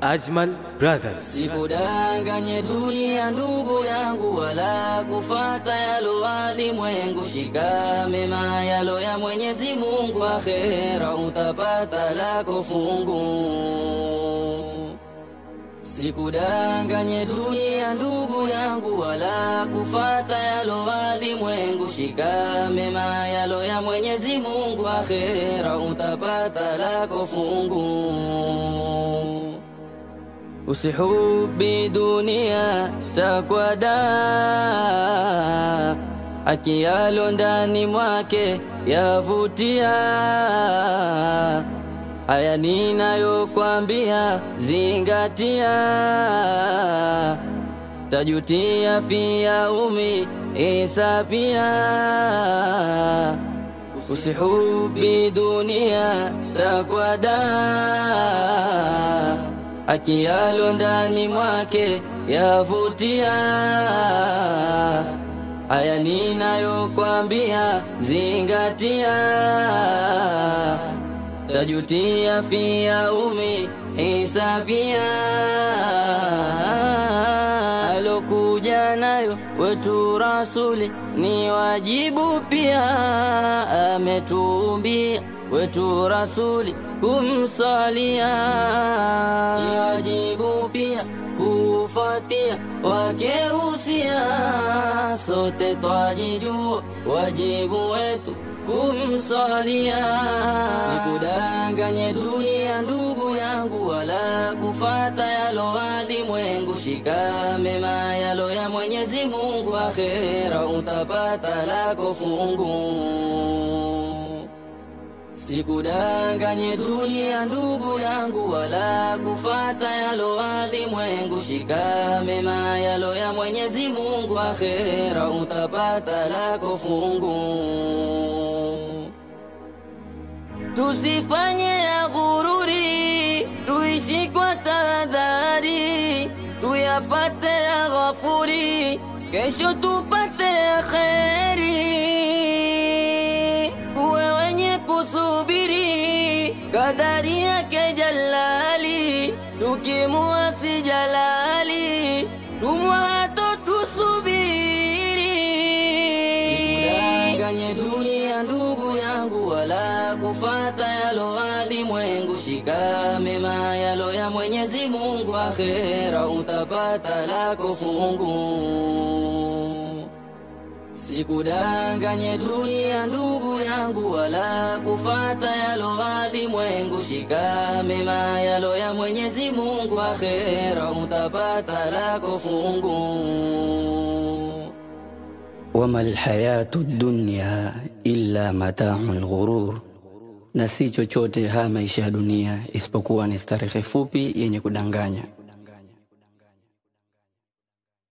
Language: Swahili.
Ajmal Brothers. Sikudanganye dunia ndugu yangu, wala kufata yalo walimwengu. Shika mema yalo ya Mwenyezi Mungu, akhera utapata lako fungu. Sikudanganye dunia ndugu yangu, wala kufata yalo walimwengu. Shika mema yalo ya Mwenyezi Mungu, akhera utapata lako fungu. Usihubi dunia takwada, akiyalo ndani mwake yavutia. Haya ninayokwambia zingatia, tajutia fia umi isapia. Usihubi dunia takwada akiyalo ndani mwake yavutia. Haya ninayokwambia zingatia, tajutia fia umi hisabia. Alokuja nayo wetu rasuli ni wajibu pia, ametuumbia wetu rasuli kumsalia, ni wajibu pia kufuatia wake usia. Sote twajijua wajibu wetu kumsalia. Sikudanganye dunia ndugu yangu, wala kufata yalo walimwengu. Shika mema yalo ya Mwenyezi Mungu, akhera utapata lako fungu. Sikudanganye dunia ndugu yangu, wala kufata yalo walimwengu. Shika mema yalo ya Mwenyezi Mungu, akhera utapata lako fungu. Tusifanye ya ghururi, tuishi kwa tahadhari, tuyafate ya ghafuri, kesho tupate ya kheri. Uwe wenye kusubiri kadari yake Jalali, tukimuasi Jalali, tumwato tusubiri. Sikudanganye dunia ndugu yangu, wala kufata yalo walimwengu. Shika mema yalo ya Mwenyezi Mungu, akhera utapata lako fungu. Sikudanganye dunia ndugu yangu, wala kufata yalo walimwengu. Shika mema yalo ya Mwenyezi Mungu, akhera utapata lako fungu. wama lhayatu dunya illa matau lghurur, na si chochote haya maisha ya dunia isipokuwa ni starehe fupi yenye kudanganya.